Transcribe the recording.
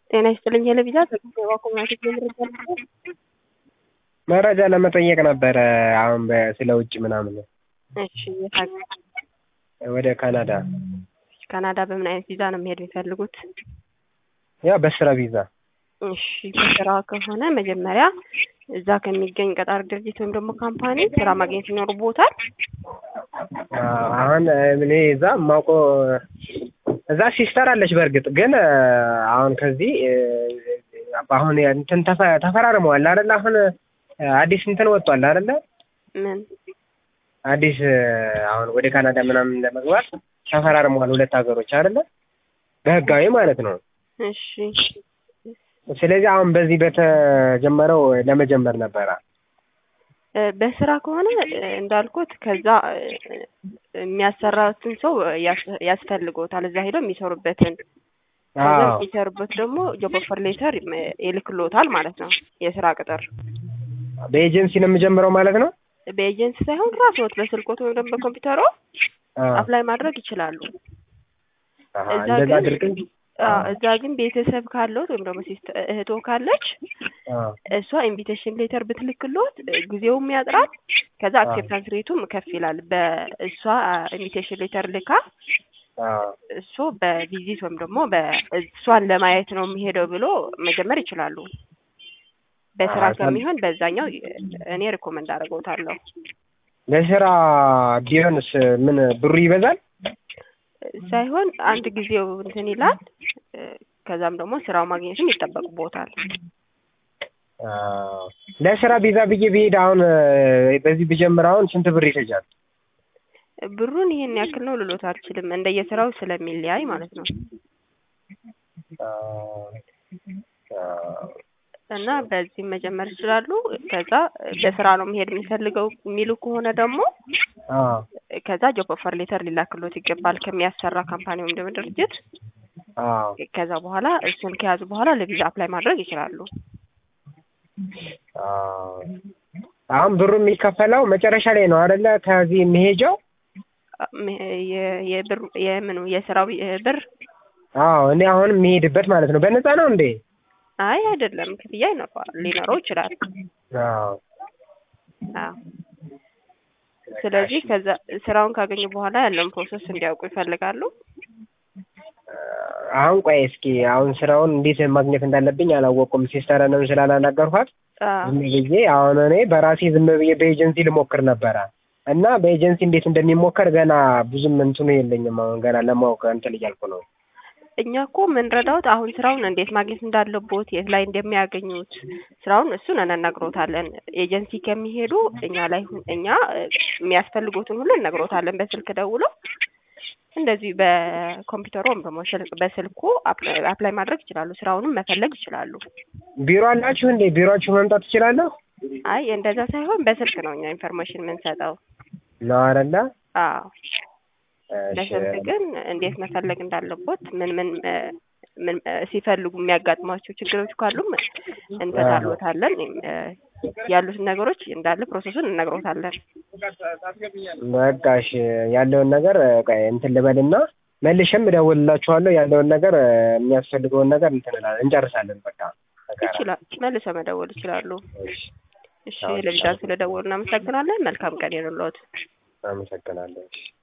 ጤና ይስጥልኝ ሄለቢዛ ከጊዜዋ ኮሚኒቲ መረጃ ለመጠየቅ ነበረ አሁን በ- ስለ ውጭ ምናምን እሺ የት ሀገር? ወደ ካናዳ ካናዳ በምን አይነት ቪዛ ነው መሄድ የሚፈልጉት? ያው በስራ ቪዛ እሺ በስራ ከሆነ መጀመሪያ እዛ ከሚገኝ ቀጣሪ ድርጅት ወይም ደግሞ ካምፓኒ ስራ ማግኘት ይኖርቦታል። አዎ፣ አሁን እኔ እዛ የማውቀው እዛ ሲስተር አለች። በእርግጥ ግን አሁን ከዚህ አሁን እንትን ተፈ- ተፈራርመዋል አይደለ? አሁን አዲስ እንትን ወጥቷል አይደለ? ምን አዲስ አሁን ወደ ካናዳ ምናምን ለመግባት ተፈራርመዋል ሁለት ሀገሮች አይደለ? በህጋዊ ማለት ነው። እሺ ስለዚህ አሁን በዚህ በተጀመረው ለመጀመር ነበረ። እ፣ በስራ ከሆነ እ፣ እንዳልኩት ከዛ እ፣ የሚያሰራትን ሰው ያስ- ያስፈልጎታል እዛ ሄደው የሚሰሩበትን ከዛ አዎ የሚሰሩበት ደግሞ ጆብ ኦፈር ሌተር ይልክሎታል ማለት ነው። የስራ ቅጥር በኤጀንሲ ነው የምጀምረው ማለት ነው። በኤጀንሲ ሳይሆን ራስዎት በስልኮት ወይም ደግሞ በኮምፒውተሮ አዎ። አፕላይ ማድረግ ይችላሉ። አሀ፣ እዛ እንደዛ ግን አድርገን አዎ፣ እዛ ግን ቤተሰብ ካለዎት ወይም ደግሞ ሲስተ- እህቶ ካለች አዎ እሷ ኢንቪቴሽን ሌተር ብትልክሎት እ፣ ጊዜውም ያጥራል። ከዛ አዎ። አክሴፕታንስ ሬቱም ከፍ ይላል። በእሷ ኢንቪቴሽን ሌተር ልካ አዎ እሱ በቪዚት ወይም ደግሞ በእሷን ለማየት ነው የሚሄደው ብሎ መጀመር ይችላሉ። በስራ አዎ፣ ከሚሆን በዛኛው እኔ ሪኮመንድ አደርገውታለሁ። ለስራ ቢሆንስ ምን ብሩ ይበዛል? ሳይሆን አንድ ጊዜው እንትን ይላል። እ፣ ከዛም ደግሞ ስራው ማግኘትም ይጠበቅቦታል። አዎ። ለስራ ቪዛ ብዬ ብሄድ አሁን በዚህ ብጀምር አሁን ስንት ብር ይፈጃል? ብሩን ይሄን ያክል ነው ልሎት አልችልም። እንደየስራው ስለሚለያይ ማለት ነው። አዎ። አዎ። እና በዚህም መጀመር ይችላሉ። ከዛ በስራ ነው መሄድ የሚፈልገው የሚሉ ከሆነ ደግሞ አዎ። ከዛ ጆብ ኦፈር ሌተር ሊላክሎት ይገባል ከሚያሰራ ካምፓኒ ወይም ደግሞ ድርጅት። አዎ። ከዛ በኋላ እሱን ከያዙ በኋላ ለቪዛ አፕላይ ማድረግ ይችላሉ። አዎ። አሁን ብሩ የሚከፈለው መጨረሻ ላይ ነው አይደለ? ከዚህ የሚሄጀው ም- የ- የብር የምኑ የስራው ብር አዎ። እኔ አሁን የሚሄድበት ማለት ነው። በነፃ ነው እንዴ? አይ አይደለም፣ ክፍያ ይኖረዋል ሊኖረው ይችላል። አዎ። አዎ። ስለዚህ ከዛ ስራውን ካገኙ በኋላ ያለውን ፕሮሰስ እንዲያውቁ ይፈልጋሉ። አሁን ቆይ እስኪ አሁን ስራውን እንዴት ማግኘት እንዳለብኝ አላወቁም። ሲስተረንም ስላላናገርኳት አዎ። ዝም ብዬ አሁን እኔ በራሴ ዝም ብዬ በኤጀንሲ ልሞክር ነበረ እና በኤጀንሲ እንዴት እንደሚሞከር ገና ብዙም እንትኑ የለኝም። አሁን ገና ለማወቅ እንትን እያልኩ ነው። እኛ እኮ የምንረዳውት አሁን ስራውን እንዴት ማግኘት እንዳለቦት የት ላይ እንደሚያገኙት ስራውን እሱን እንነግሮታለን። ኤጀንሲ ከሚሄዱ እኛ ላይ ሁን- እኛ እ፣ የሚያስፈልጉትን ሁሉ እነግሮታለን። በስልክ ደውለው እንደዚህ በኮምፒውተሩ ወይም ደግሞ ስልክ በስልኩ አፕ- አፕላይ ማድረግ ይችላሉ። ስራውንም መፈለግ ይችላሉ። ቢሮ አላችሁ እንዴ? ቢሮአችሁ መምጣት ትችላለሁ? አይ እንደዛ ሳይሆን በስልክ ነው እኛ ኢንፎርሜሽን የምንሰጠው። ነው አይደለ? አዎ እሺ። በስልክ ግን እንዴት መፈለግ እንዳለቦት ምን ምን እ፣ ምን እ፣ ሲፈልጉ የሚያጋጥሟቸው ችግሮች ካሉም እንፈታሎታለን። እ፣ ያሉትን ነገሮች እንዳለ ፕሮሰሱን እነግሮታለን። በቃ እሺ፣ ያለውን ነገር ቆይ እንትን ልበልና መልሼም እደውልላችኋለሁ። ያለውን ነገር የሚያስፈልገውን ነገር እንትን እላለን እንጨርሳለን። በቃ በጋራ። ይችላል መልሰው መደወል ይችላሉ። እሺ፣ እሺ አዎ፣ ለቪዛ ስለደወሉ እናመሰግናለን። መልካም ቀን ይሁንልዎት። አመሰግናለሁ። እሺ።